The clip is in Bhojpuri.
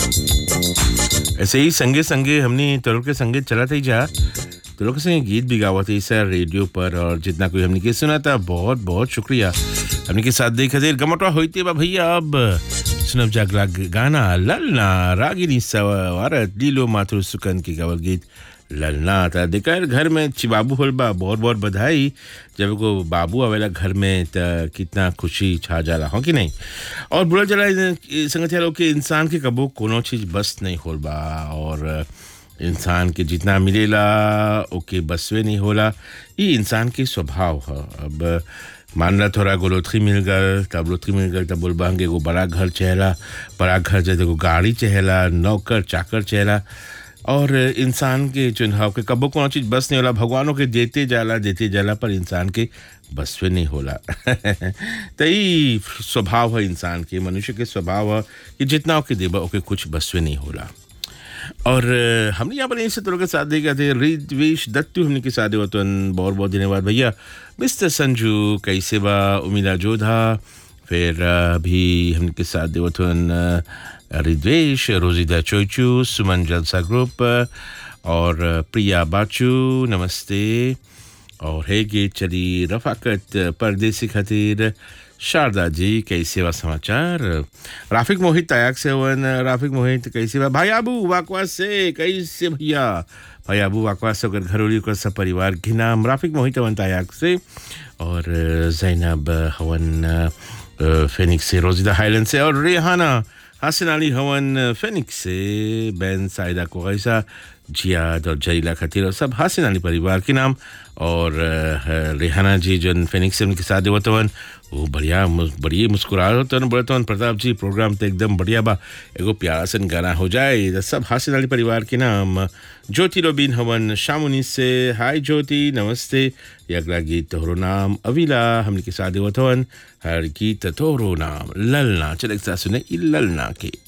ऐसे ही संगे संगे हमने तरुण के संगे चला था ही जा तरुण के संगे गीत भी गावा थे सर रेडियो पर और जितना कोई हमने के सुना था बहुत बहुत शुक्रिया हमने के साथ देख खातिर गमटवा होते बा भैया अब सुनब जागला गाना ललना रागिनी सवारत लीलो माथुर सुकन की गावल गीत ललना था देखा घर में चिबाबू होल बा बहुत बहुत बधाई जब को बाबू आवेला घर में त कितना खुशी छा जाला हो कि नहीं और बुरा चला संगत लोग के इंसान के कबो कोनो चीज बस नहीं होल बा और इंसान के जितना मिलेला ओके बसवे नहीं होला ये इंसान के स्वभाव है अब मान ला थोड़ा गोलोथरी मिल गल तब लोथरी मिल गल तब बोल बांगे एगो बड़ा घर चहेला बड़ा घर जैसे एगो गाड़ी चहेला नौकर चाकर चहेला और इंसान के चुनाव के कबो कोनो चीज बस नहीं होला भगवानों के देते जाला देते जाला पर इंसान के बस में नहीं होला तो ये स्वभाव है इंसान के मनुष्य के स्वभाव है कि जितना ओके देबा ओके कुछ बस में नहीं होला और हमने यहाँ पर इनसे तुरंत के साथ देखा थे रिद्वेश दत्तू हमने के साथ होते बहुत बहुत धन्यवाद भैया मिस्टर संजू कैसे बा उमिला जोधा फिर अभी हमने के साथ देवथन रिद्वेश रोजिदा चोचू सुमन जलसा ग्रुप और प्रिया बाचू नमस्ते और है गे चली रफाकत परदेसी खातिर शारदा जी कैसे बा समाचार राफिक मोहित तयाक से वन राफिक मोहित कैसे बा भाई आबू वाकवास से कैसे भैया भाई आबू वाकवास से ओकर घरोली ओकर सब परिवार के नाम राफिक मोहित हवन तयाक से और जैनब हवन फेनिक्स से रोजिदा हाईलैंड से और रेहाना हसन अली हवन फेनिक्स से बैन साइदा को ऐसा जियाद और जरीला खतीर और सब हसन अली परिवार के नाम और रेहाना जी जो फेनिक्स से उनके साथ होतवन वो बढ़िया बढ़िया मुस्कुरा होतवन बोलतवन प्रताप जी प्रोग्राम तो एकदम बढ़िया बा एगो प्यारा सन गाना हो जाए तो सब हसन अली परिवार के नाम ज्योति रोबिन हवन शामुनी से हाय ज्योति नमस्ते ये अगला गीत तोहरो नाम अविला हमने के साथ होतवन हर गीत तोहरो नाम ललना चले सुने ललना के